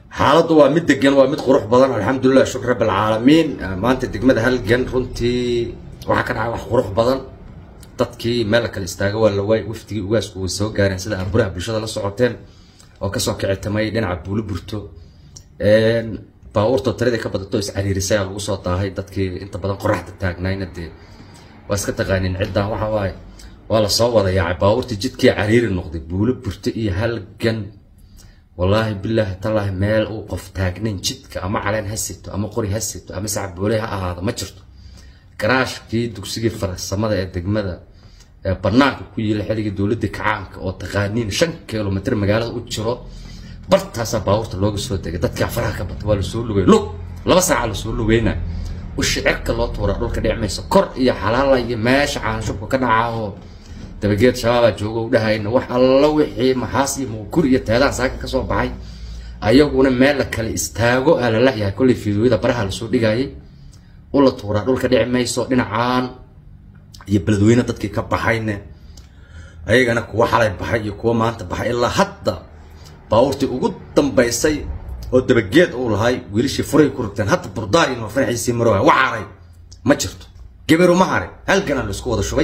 xaaladdu waa mid degan waa mid qurux badan alxamdulilah shukr rabb alcaalamiin maanta degmada halgan runtii waxaa ka dhacay wax qurux badan dadkii meel la kale istaaga waa la waay wafdigii ugaasku way soo gaareen sida arburaha bulshada la socoteen oo kasoo kicitamay dhinaca buulo burto baabuurta tirada ka badato iscariirisay aa lagu soo daahay dadkii inta badan qoraxda taagnayna dee waa iska taqaanin ciddan waxa waaye waa lasoo wada yaacay baabuurtii jidkii cariiri noqday buulo burto iyo halgan wallaahi bilaahi tallaahi meel uu qof taagnayn jidka ama caleen ha sito ama qori ha sito ama sacboole ha ahaado ma jirto garaashkii dugsigii farsamada ee degmada ee banaanka ku yiila xilligii dowladda kacaanka oo taqaaniin shan kilomitr magaalada u jiro bartaasaa baabuurta looga soo degay dadkaa faraha ka bata waa lasoo lugay lug laba saaca lasoo lugeyna ushi cirka loo tuuraa dhulka dhicmaysa kor iyo xalaala iyo meesha caanshubka ka dhacaa oo dabageed shabaabaa jooga u dhahayna wax alla wixii maxaas iyo muukur iyo teedaan saaka kasoo baxay ayaguna meel la kale istaago aa la layahay kollay fiidooyada baraha lasoo dhigayay ula tuuraa dhulka dhici mayso dhinacaan iyo beledweyne dadkii ka baxayne ayagana kuwa xalay baxay iyo kuwa maanta baxay ilaa hadda baabuurtii ugu dambaysay oo dabageed uu lahay wiilashii furay ku rugteen hadda burdaar iyo farxiisii marooha wacaray ma jirto gabiru ma haray halgana la isku wada shubay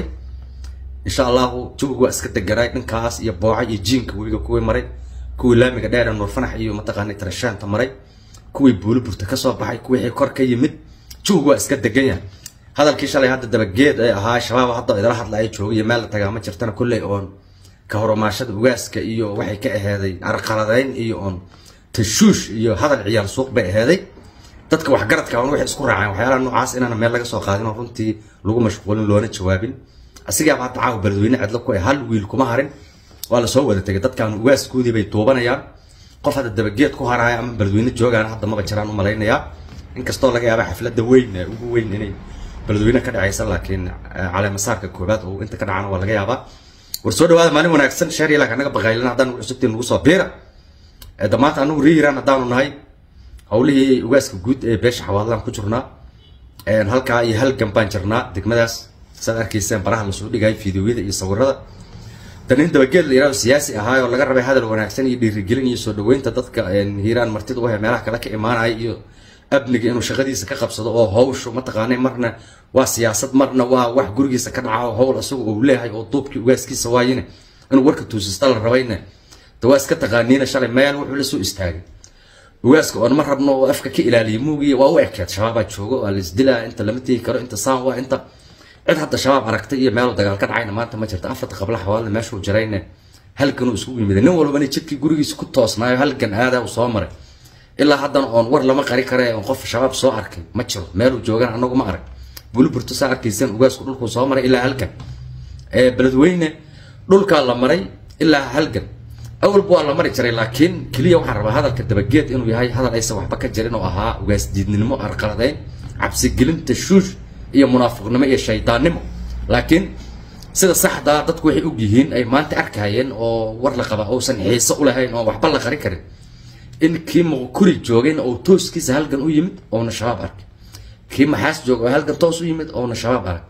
insha allahu jawigu waa iska deganaay dhankaas iyo booca iyo jiinka webiga kuwii maray kuwii laamiga dheer nuurfanax iyo mataqaanay tarashaanta maray kuwii buuli burta kasoo baxay kuwii kor ka yimid jawigu waa iska degan yahay hadalkii shalay hadda dabageed ee ahaa shabaab hadda idala hadlaya joogay iyo meel la tagaa ma jirtana kolley oon ka horumaashada ugaaska iyo waxay ka aheeday arqaladeyn iyo oon tashuush iyo hadal ciyaal suuq bay aheeday dadka waxgaradka on waxay isku raaceen waxyaalaha noocaas inaana meel laga soo qaadin oo runtii lagu mashquulin loona jawaabin asigaaba hadda caawa beledweyne cidlo ku hal wiil kuma harin waa lasoo wada tegay dadkan ugaaskoodii bay duubanayaan qof hadda dabageed ku haraaya ama beledweyne joogaan hadda maba jiraan u malaynayaa inkastoo laga yaaba xafladda weyn ee ugu weyn inay beledweyne ka dhacaysa laakiin caleemasaarka koobaad oo inta ka dhacana waa laga yaabaa war soo dhawaada maalin wanaagsan sheer ilaa kanaga baqaylin haddaan cusubtiin nagu soo biira damaanta anagu riiraan haddaanu nahay howlihii ugaaska guud ee beesha xawaadlaan ku jirnaa halkaa iyo halgan baan jirnaa degmadaas saad arkayseen baraha lasoo dhigayay fiidiyoyada iyo sawirada danin dabageed la yihahdo siyaasi ahaay oo laga rabay hadal wanaagsan iyo dhiirigelin iyo soo dhaweynta dadka hiiraan martida u he meelaha kale ka imaanaya iyo amniga inuu shaqadiisa ka qabsado oo hawshu mataqaanay marna waa siyaasad marna waa wax gurigiisa ka dhaca oo howl isagu uu leeyahay oo duubkii ugaaskiisa waayine inuu warka tuusista la rabayne de waa iska taqaaniina shalay meel wuxuu la soo istaagay ugaaska oon ma rabno oo afka ka ilaaliya muugiy waa u ekeed shabaabaa joogo waa laisdilaa inta lama tegi karo inta saan waa inta cid hadda shabaab aragtay iyo meel dagaal ka dhacayna maanta ma jirto afarta qabla xawaalna meeshuu jirayne halgan uu isugu yimid nin walbana jidkii gurigiisa ku toosnaayo halgan aadaa uu soo maray ilaa haddana oon war lama qari kare oon qof shabaab soo arkay ma jiro meeluu joogan anagu ma arag buli burto saa arkayseen ugaasku dhulkuu soo maray ilaa halgan beledweyne dhulkaa la maray ilaa halgan awalba waa la mari jiray laakiin keliya waxaan rabaa hadalka dabageed inuu yahay hadal aysan waxba ka jirin oo ahaa ugaas diidnimo arqaladeyn cabsigelinta shuush iyo munaafiqnimo iyo shaydaannimo laakiin sida saxdaa dadku waxay og yihiin ay maanta arkayeen oo war la qaba uusan xiise u lahayn oo waxba la qari karin in kii muqkuri joogayna oo tooskiisa halgan u yimid oona shabaab arkay kii maxaas jooga oo halgan toos u yimid oona shabaab arag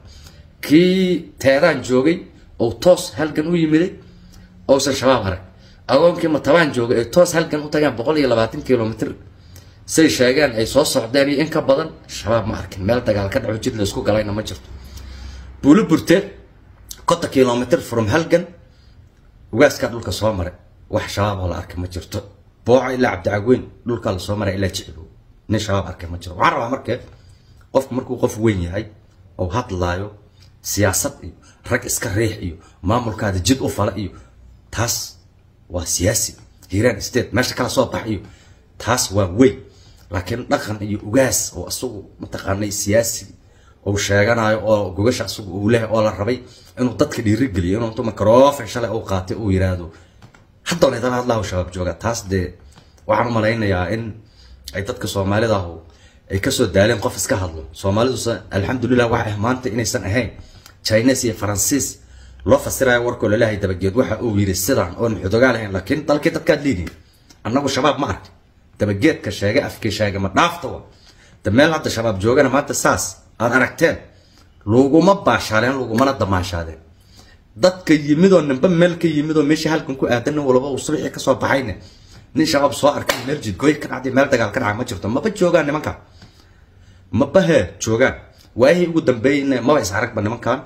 kii teedaan joogay oo toos halgan u yimiday ousan shabaab arag agoonkii matabaan joogay ay toos halgan u tagaan boqol iyo labaatan kilomitr say sheegeen ay soo socdeen iyo in ka badan shabaab ma arkin meel dagaal ka dhaco jid la isku galayna ma jirto buulo burteed konta kilomitr from halgan ugaaskaa dhulka soo maray wax shabaab oo la arkay ma jirto booco ilaa cabdicagweyn dhulkaa lasoo maray ilaa jicbo nin shabaab arkay ma jiro waxaan rabaa markee qofku markuu qof weyn yahay oo hadlaayo siyaasad iyo rag iska riix iyo maamulkaada jid u fala iyo taas waa siyaasi hiiraan state meesha kala soo bax iyo taas waa weyn laakiin dhaqan iyo ugaas oo isagu mataqaanay siyaasi uu sheeganayo oo gogasha isagu uu lehay oo la rabay inuu dadka dhiirigeliyo inuu intuu microfon shalay uu qaatay uu yiraahdo haddoona idala hadlahu shabaab jooga taas dee waxaan u malaynayaa in ay dadka soomaalida ahu ay kasoo daaleen qof iska hadlo soomaalidusa alxamdulilah waxa ah maanta inaysan ahayn chines iyo faransiis loo fasirayo warkoo lalehay dabageed waxa uu yidhi sidaan oon xudogaa lahayn laakiin dalkii dadkaad liidiin annagu shabaab ma arki dabageedka sheege afkii sheege ma dhaafta wa da meel hadda shabaab joogana maanta saas aad aragteen laguma baashaaleen lagumana damaashaadeen dadka yimidoo ninba meel ka yimidoo meeshii halkan ku aadan nin walba uu subaxii kasoo baxayne nin shabaab soo arkay meel jidgooy ka dhacday meel dagaal ka dhacay ma jirto maba joogaan nimanka maba he joogaan waayihii ugu dambeeyeyna maba is aragba nimankan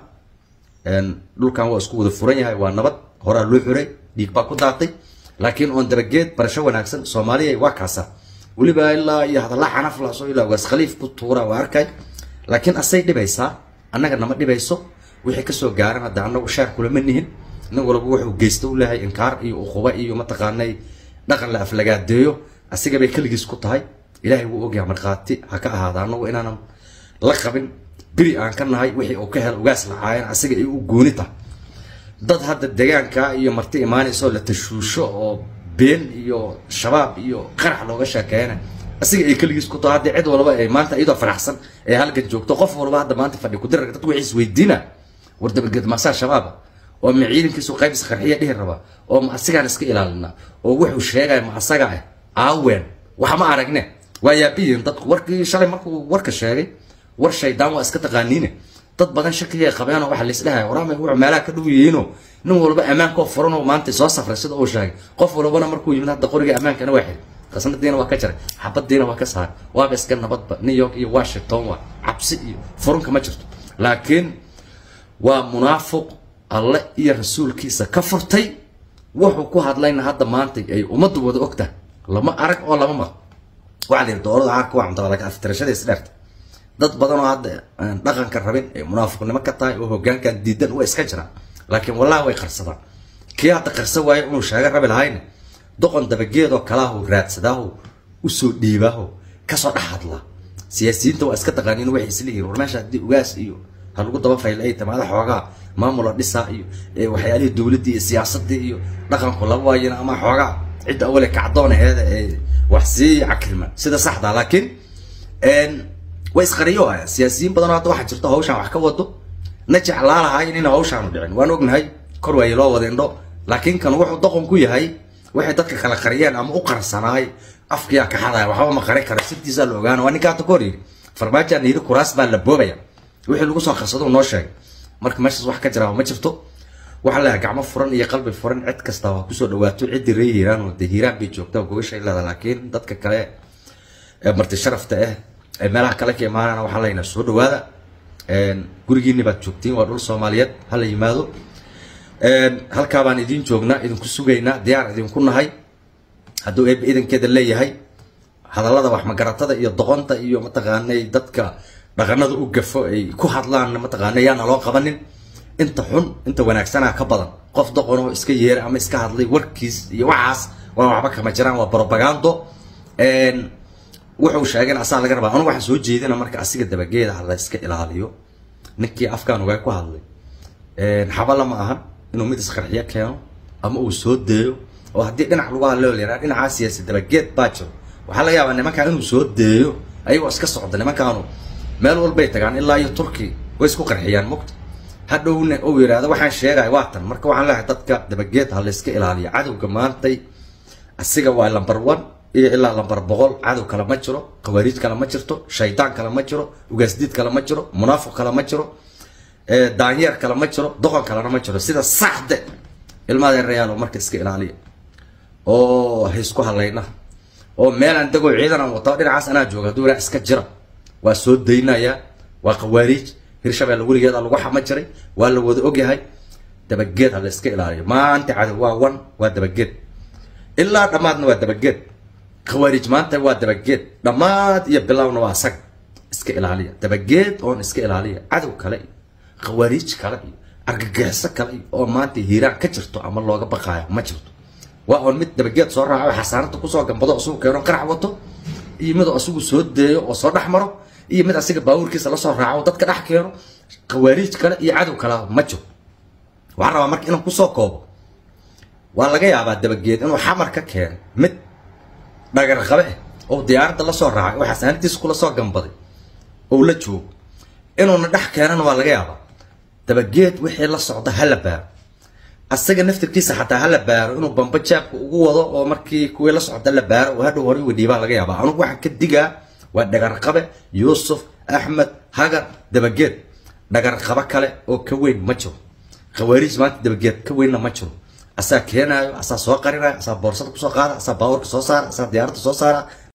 dhulkan waa isku wada furan yahay waa nabad horaa loo xuray dhiig baa ku daatay laakiin oon dabageed barasho wanaagsan soomaaliya waa kaasa weliba ilaa iyo hadalla xanaf laso ilaa waas khaliif ku tuura waa arkay laakiin asay dhibaysaa annaga nama dhibayso wixii kasoo gaaran hadda annagu shaar kulama nihin nin walba wuxuu geysta u leeyahay inkaar iyo uquba iyo mataqaanay dhaqan la aflagaadeeyo asigabay keligiis ku tahay ilaahay wuu ogyahay markhaati ha ka ahaada annagu inaanan la qabin beri aan ka nahay wixii uu ka hel ugaas lacaayeen asiga ay u gooni tahay dad hadda deegaanka iyo marti imaanayso la tashuusho oo been iyo shabaab iyo qarax looga sheekeeyana asiga ay keligiis ku tahay haddii cid walba ay maanta iyadoo faraxsan ee halkan joogto qof walba hadda maanta fadhi kudirarka dad wixiis weydiina war dabaged maasaa shabaaba oo ma ciidankiisu qaybis qarxiya dhihi raba oo ma asigaan iska ilaalina oo wuxuu sheegaya ma asaga ah aawen wax ma aragne waa yaabiyiin dadku warkii shalay markuu warka sheegay war shaydaan waa iska taqaaniine dad badan shakiya qabeen oo waxa la isdhahay waraamay wuxuu meelaha ka dhow yihiinoo nin walba ammaanka oo furan oo maanta soo safray sida uu sheegay qof walbana markuu yimid hadda qoriga ammaankana waa xiri qasnadiina waa ka jaray xabadiina waa ka saaray waaba iska nabadba new york iyo washington waa cabsi iyo furunka ma jirto laakiin waa munaafiq alle iyo rasuulkiisa ka furtay wuxuu ku hadlayna hadda maanta ay ummaddu wada ogtahay lama arag oo lama maq waxaa la yidhi doorada caarka waa cuntada laakiin aftirashada isdheerta dad badan oo hadda dhaqanka rabin ee munaafiqnimo ka tahay oo hoggaankan diidan waa iska jiraan laakiin wallahi way qarsadaan kii hadda qarsa waayo inuu sheega rabi lahayna doqon dabageedoo kalaahu raadsadaahu usoo dhiibaaho kasoo dhex hadlaa siyaasiyiinta waa iska taqaaniin waxay isla yihiin war meesha haddii ugaas iyo ha lagu daba fayl ay tamaada xoogaa maamula dhisaa iyo waxyaalihii dowladdii iyo siyaasadii iyo dhaqanku laba waayana ama xoogaa cidda awale kacdoon aheeda ee wax sii cakilma sida saxda laakiin way isqariyo haya siyaasiyiin badanoo hadda waxaa jirto hawshaan wax ka wado na jeclaa lahay inayna hawshaanu dhicin waan ognahay kor waaye loo wada indho laakiin kan wuxuu doqon ku yahay waxay dadka kala qariyeen ama u qarsanaay afkiyaa kaxadaya waxba ma qari karo sirtiisaa la ogaana waa ninkaa ka hor yidhi farmaajaan yidhi kuraas baa la boobaya wixii lagu soo qarsado noo sheegay marka meeshaas wax ka jiraa ma jirto waxaa leeyahay gacmo furan iyo qalbi furan cid kasta waa kusoo dhawaato ciddii ree hiiraan oo dee hiiraan bay joogtaa gogashay leeda laakiin dadka kale ee marti sharafta ah ee meelaha kale ka imaanana waxaa leynaa soo dhawaada gurigiini baad joogtiin waa dhul soomaaliyeed hala yimaado halkaa baan idiin joognaa idinku sugaynaa diyaar idinku nahay hadduu eeb idankeeda leeyahay hadallada wax magaratada iyo doqonta iyo mataqaanay dadka dhaqanada u gafo ay ku hadlaan mataqaana yaana loo qabanin inta xun inta wanaagsanaa ka badan qof doqon oo iska yeera ama iska hadlay warkiis iyo waxaas waa waxba kama jiraan waa propagando wuxuu sheegay asaa laga rabaa anu waxaan soo jeedina marka asiga dabageeda ha la iska ilaaliyo ninkii afkaan ugaa ku hadlay xabala ma ahan inuu mid isqarxiyo keeno ama uu soo deeyo oo haddii dhinac lagu hadlay oo la yidhaha dhinacaa siyaasi dabageed baa jiro waxaa laga yaabaa nimankaa inuu soo deeyo ayagoo iska socda nimankaanu meel walbay tagaan ilaa iyo turki way isku qarxiyaan mugta hadhowna uu yidhaahdo waxaan sheegaya waa tan marka waxaan leeyahay dadka dabageed ha la iska ilaaliyo cadowga maantay asiga waa number one iyo ilaa lambar boqol cadow kale ma jiro khawaariij kale ma jirto shaydaan kale ma jiro ugaasdiid kale ma jiro munaafiq kale ma jiro daanyeer kale ma jiro doqon kalena ma jiro sida saxde ilmaadee rayaal oo marka iska ilaaliya oo haysku halayna oo meelaan degoo ciidan aan wato dhinacaas anaa jooga hadduu ilaa iska jira waa soo daynaya waa khawaariij hirshabeelle weligeeda lagu xama jiray waa la wada ogyahay dabageed ha la iska ilaaliyo maanta cadow waa wan waa dabageed ilaa dhammaadna waa dabageed khawaarij maanta waa dabageed dhammaad iyo bilowna waa sag iska ilaaliya dabageed oon iska ilaaliya cadow kale iyo khawaariij kale iyo argagixiso kale iyo oo maanta hiiraan ka jirto ama looga baqaayo ma jirto waa oon mid dabageed soo raaco xasaanada kusoo gambado isugu keeno qarax wato iyo mid oo isugu soo deeyo oo soo dhex maro iyo mid asiga baabuurkiisa lasoo raaco dadka dhex keeno khawaariij kale iyo cadow kale ma jiro waxaan rabaa marka inaan kusoo koobo waa laga yaabaa dabageed inuu xamar ka keeno mid dhagar qabe ah oo diyaaradda lasoo raacay oo xasaanadiisa kula soo gambaday oo la joogo inuuna dhex keenana waa laga yaabaa dabageed wixii la socda hala baaro asaga naftirkiisa xataa hala baaro inuu bamba jaabka ugu wado oo markii kuwii la socda la baaro oo hadhow hore wadhiibaa laga yaabaa anugu waxaan ka digaa waa dhagar qabe yuusuf axmed hagar dabageed dhagar qabo kale oo ka weyn ma jiro khawaariij maanta dabageed ka weynna ma jiro asaa keenaayo asaa soo qarinayo asaa boorsada kusoo qaada asaa baawarka soo saara asaa diyaaradda soo saara